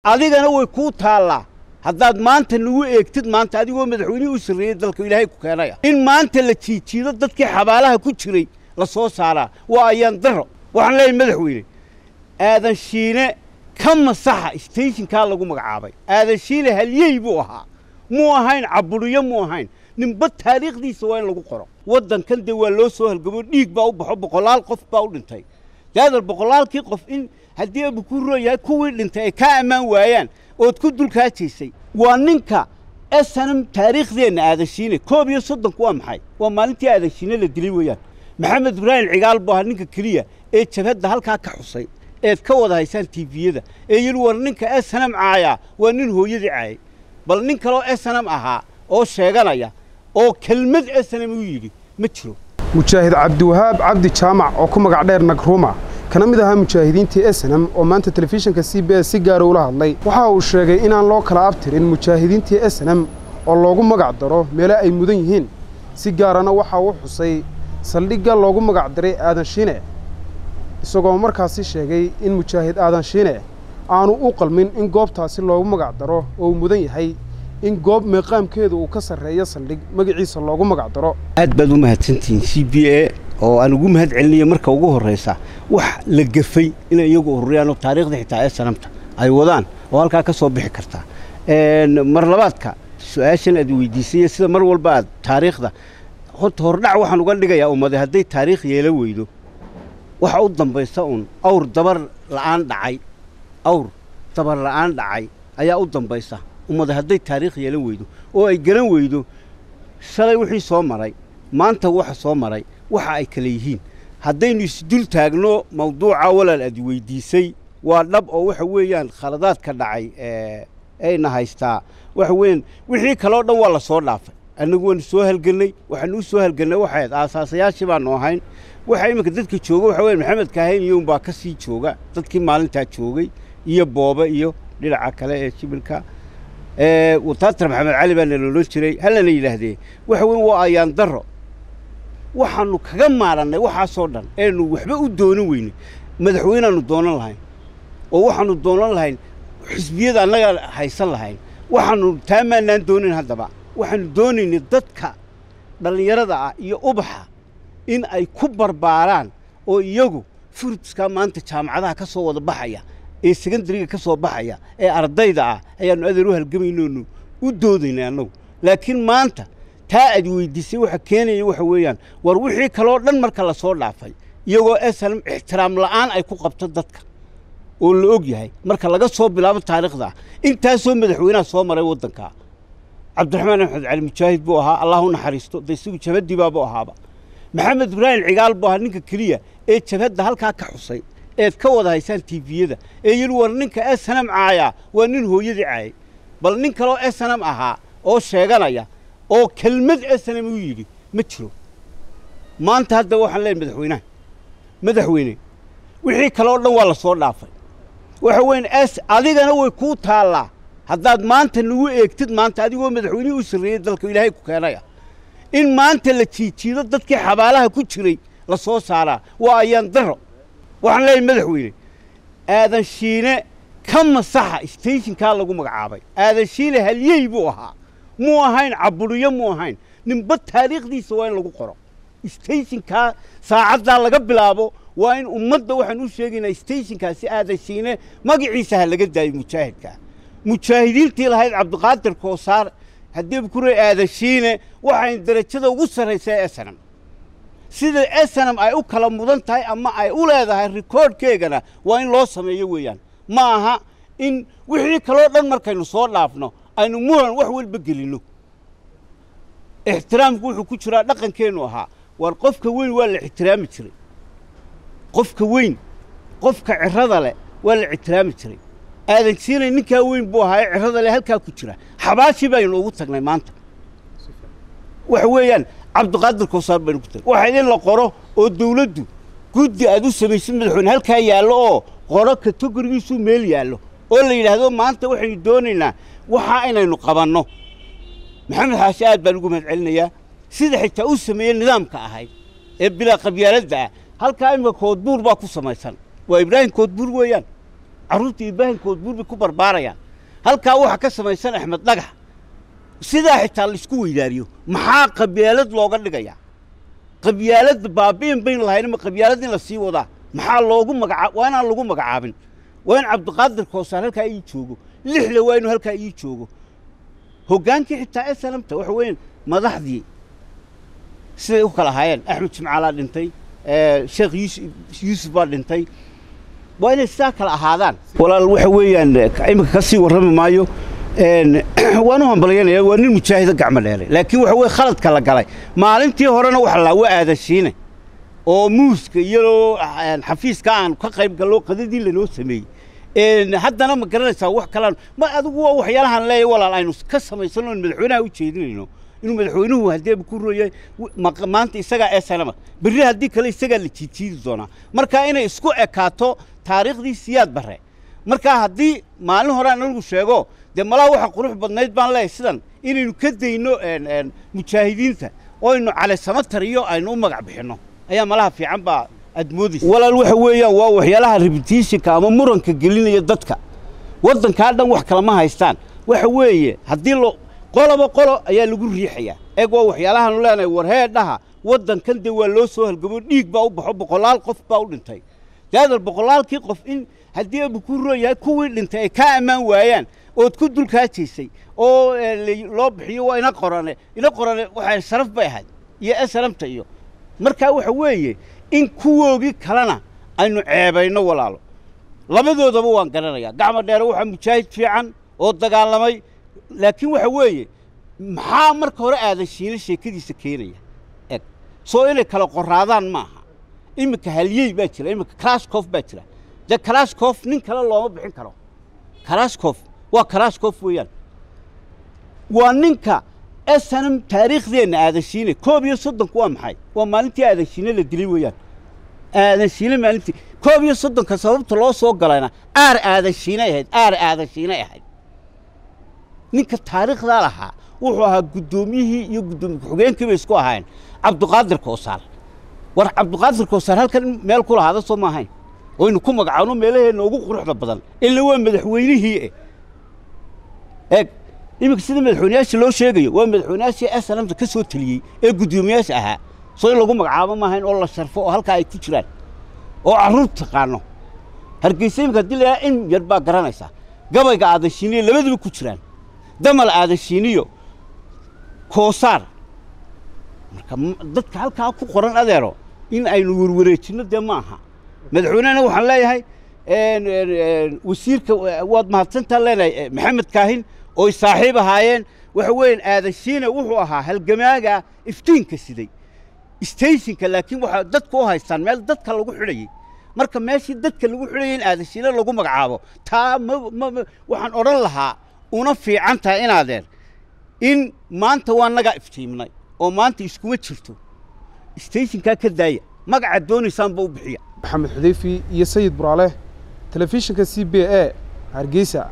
adigana way kuu taallaa haddaad maanta nagu eegtid maanta adigoo madaxweynihii u sarreeyey dalka ilaahay ku keenaya in maanta la jiijiido dadkii xabaalaha ku jiray la soo saaraa waa ayaan daro waxaan leeyahay madaxweyne aadan shiine ka masaxa steshinkaa lagu magacaabay aadan shiine halyey buu ahaa muu ahayn caburiyo muu ahayn ninba taariikhdiisa waa in lagu qoro waddankan dee waa loo soo halgamo dhiig baa u baxo boqolaal qof baa u dhintay daadal boqolaalkii qof in haddii abu ku rooyahay kuwii dhintay ay kaa ammaan waayaan ood ku dulkaajaysay waa ninka esanam taariikhdeenna aadashiine koob iyo soddonku waa maxay waa maalintii aadashiine la dilay weeyaan maxamed ibraahim cigaal buu ahaa ninka keliya ee jabhadda halkaa ka xusay eed ka wada haysaan tiifiyada ee yidhi war ninka esanam caayaa waa nin hooyadii caayay bal nin kaloo esanam ahaa oo sheeganaya oo kelmad esanam u yidhi ma jiro mujaahid cabdiwahaab cabdi jaamac oo ku magac dheer nagruma kana mid ahaa mujaahidiintii esenam oo maanta telefishinka c b s si gaara ula hadlay waxa uu sheegay inaan loo kala abtirin mujaahidiintii esenam oo loogu magac daro meelo ay mudan yihiin si gaarana waxa uu xusay saldhigga loogu magac daray aadan shiine isagoo markaasi sheegay in mujaahid aadan shiine aanu u qalmin in goobtaasi loogu magac daro oo uu mudan yahay in goob meeqaamkeedu uu ka sarreeyo saldhig magaciisa loogu magac daro aad baad u mahadsantihiin c b a oo aan ugu mahad celinayo marka ugu horraysa wax la gafay inay iyagu ururiyaan oo taariikhda xitaa ee sanamta ay wadaan oo halkaa ka soo bixi kartaa mar labaadka su-aashan aad weydiisay sida mar walba aad taariikhda horta hordhac waxaan uga dhigayaa ummade hadday taariikh yeelo weydo waxa u dambaysa uun awr dabar la'aan dhacay awr dabar la'aan dhacay ayaa u dambaysa ummade hadday taariikh yeelan weydo oo ay garan weydo shalay wixii soo maray maanta waxa soo maray waxa ay kale yihiin haddaynu isdul taagno mawduuca walaal aad weydiisay waa dhab oo waxa weeyaan khaladaadka dhacay ayna haystaa waxa weeyaan wixii kaleo dhan waa la soo dhaafay annagu waanu soo halgannay waxaanu u soo halgannay waxayd aasaasayaashii baanu ahayn waxa iminka dadka jooga waxa weyan maxamed kaahayn iyo unbaa ka sii jooga dadkii maalintaa joogay iyo boobe iyo dhinaca kale ee shibilka wataatar maxamed cali baana loolan jiray hallana yidhaahdee waxa weyn waa ayaan daro waxaanu kaga maarannay waxaasoo dhan eenu waxba u doonan weynay madaxweyneaanu doonan lahayn oo waxaanu doonan lahayn xisbiyada annaga haysan lahayn waxaanu taamaanaan doonayn haddaba waxaanu doonaynay dadka dhallinyarada ah iyo ubaxa in ay ku barbaaraan oo iyagu furudiskaa maanta jaamacadaha ka soo wada baxaya ee sekondariga ka soo baxaya ee ardayda ah ayaannu adeer u halgamaynoonu u doodaynay annagu laakiin maanta taa aad weydiisay waxa keenaya waxa weeyaan war wixii kaloo dhan marka la soo dhaafay iyagoo esalam ixtiraam la'aan ay ku qabto dadka oo la og yahay marka laga soo bilaabo taariikhda intaasoo madaxweynaha soo maray waddankaa cabdiraxmaan axmed cali mujaahid buu ahaa allah u naxariisto de isagu jabhaddiibaabuu ahaaba maxamed ibraahim cigaal buu ahaa ninka keliya ee jabhadda halkaa ka xusay eed ka wada haysaan tiifiyada ee yidhi war ninka esanam caayaa waa nin hooyadii caayay bal nin kaloo esanam ahaa oo sheeganaya oo kelmad esanam u yidhi ma jiro maanta hadda waxaan leeyahy madaxweynaha madaxweyne wixii kaloo dhan waa la soo dhaafay waxa weyan es adigana way kuu taallaa haddaad maanta nagu eegtid maanta adigoo madaxweynihii u sarreeyey dalka ilaahay ku keenaya in maanta la jiijiido dadkii xabaalaha ku jiray la soo saaraa waa ayaan daro waxaan leeyahay madaxweyne aadan shiine ka masaxa steshinkaa lagu magacaabay aadan shiine halyey buu ahaa muu ahayn caburiyo muu ahayn ninba taariikhdiisa waa in lagu qoro steshinkaa saacaddaa laga bilaabo waa in ummadda waxaan u sheegaynaa steshinkaasi aadan shiine magaciisa ha laga daayo mujaahidkaa mujaahidiintii lahayd cabdiqaadir koosaar haddii bukure aadan shiine waxayn darajada ugu sarraysa ee esanam sida esanam ay u kala mudan tahay ama ay u leedahay rikoodhkeegana waa in loo sameeyo weeyaan ma aha in wixii kaloo dhan markaynu soo dhaafno aynu muran wax walba gelinno ixtiraamku wuxuu ku jiraa dhaqankeennu ahaa war qofka weyn waa la ixtiraami jiray qofka weyn qofka cirada leh waa la ixtiraami jiray aadan siinay ninkaa weyn buu ahaa ee cirada leh halkaa ku jira xabaashii baynu ugu tagnay maanta waxa weeyaan cabdiqaadir koosaar baynu ku tagnay waxa in la qoro oo dawladdu guddi aad u samaysid madaxweyne halkaa yaallo oo qoro kategorigiisuu meel yaallo oo la yidhaahdo maanta waxaynu doonaynaa waxaa inaynu qabanno maxamed xaashi aad baan ugu mahad celinayaa sida xitaa u sameeyey nidaamka ahayd ee bilaa qabyaaladda ah halkaa imika koodbuur baa ku samaysan waa ibraahim koodbuur weeyaan carruurta ibraahimkood buur bay ku barbaarayaan halkaa waxaa ka samaysan axmed dhagax sidaa xitaa laisku weydaariyo maxaa qabyaalad looga dhigayaa qabyaaladda baabi'in bayn lahayn ma qabyaalad in la sii wadaa maxaa loogu magacaab waa inaan lagu magacaabin waa in cabdiqaadir koosaar halkaa ii joogo lixle waa inuu halkaa ii joogo hoggaankii xitaa ee salamta waxa weeyaan madaxdii siday u kala ahaayeen axmed jimcaalaa dhintay sheekh yuusuf yuusuf baa dhintay waa inay sidaa kala ahaadaan walaal waxa weeyaan iminka ka sii warrami maayo waan u hambalyanaya waa nin mujaahido gacmo dheeray laakiin waxa weye khaladka la galay maalintii horena waxa laa waa aadashiine oo muuska iyo xafiiska aan ka qayb gallo qadadii lanoo sameeyey haddana ma garanaysaa wax kalaan ma adigu waa waxyaalahaan leeyahay walaal aynu ka samaysano in madaxweynaha u jeedinayno inuu madaxweynuhu haddeeba ku royay maanta isagaa ee sanama berri haddii kale isagaa la jiijiidi doonaa marka inay isku ekaato taariikhdii siyaad barre markaa haddii maalin hore aan anigu sheego dee malaa waxa qurux badnayd baan leeyahay sidan inaynu ka dayno mujaahidiinta oo aynu caleysamatar iyo aynu u magac bixinno ayaa malaha fiican baa aad moodaysa walaal waxa weeyaan waa waxyaalaha repetitionka ama muranka gelinaya dadka waddankaa dhan wax kalama haystaan waxa weeye haddii lo qoloba qolo ayaa lagu riixayaa eeg waa waxyaalahaanu leenahay war heedhaha waddankan dee waa loo soo halgamo dhiig baa u baxo boqolaal qof baa u dhintay daadal boqolaalkii qof in haddii abu ku rooyahay kuwii dhintay ay kaa ammaan waayaan ood ku dulkaajaysay oo loo bixiyo waa ina qorane ina qorane waxay sharaf bay ahayd iyo esalamta iyo markaa waxa weeye in kuwoogii kalena aynu ceebayno walaalo labadoodaba waan garanayaa gacmo dheere waxaa mujaahid fiican oo dagaalamay laakiin waxa weeye maxaa marka hore aadashiina sheekadiisa keenaya eg soo inay kala qoraadaan maaha iminka halyey baa jira iminka kalashkof baa jira dee kalashkof nin kale looma bixin karo kalashkof waa kalashkof weeyaan waa ninka esanam taariikhdeenna aadashiine koob iyo soddonku waa maxay waa maalintii aadashiine la dilay weeyaan aadashiine maalintii koob iyo soddonka sababta loo soo galayna aar aadashiinay ahayd aar aadashiinay ahayd ninka taariikhdaa lahaa wuxuu ahaa guddoomiyihii iyo guddoomiye ku-xigeenkii bay isku ahaayeen cabdiqaadir koosaar war cabdiqaadir koosaar halkan meel ku lahaada soo ma ahayn oynu ku magacaano meelaheenna ugu quruxda badan ila waa madaxweynihii eeg iminka sida madaxweyneyaasha loo sheegayo waa madaxweyneyaashii esalamta ka soo teliyey ee guddoomiyaasha ahaa soo in lagu magacaabo maahayn oo la sharfo oo halkaa ay ku jiraan oo carruur taqaano hargeysa iminka haddii layaha in yar baa garanaysaa gabayga aadashiiniyo labadaba ku jiraan damal aadashiiniyo koosaar marka dadka halkaa ku qoran adeero in aynu werwareejinno dee ma aha madaxweynehena waxaan leeyahay wasiirka waad mahadsantaan leenahay maxamed kaahin ooy saaxiib ahaayeen waxa weeyaan aadashiina wuxuu ahaa halgamaaga iftiinka siday stationka laakiin waxaa dadku u haystaan meel dadka lagu xidhayey marka meeshii dadka lagu xidhayay in aadashiina lagu magacaabo taa ma waxaan odhan lahaa una fiican tahay inaadeer in maanta waa nagaa iftiimnay oo maanta iskuma jirto stationkaa ka daaya magacaad doonaysaanba u bixiya maxamed xudeyfi iyo sayid buraale telefishinka c b a hargeysa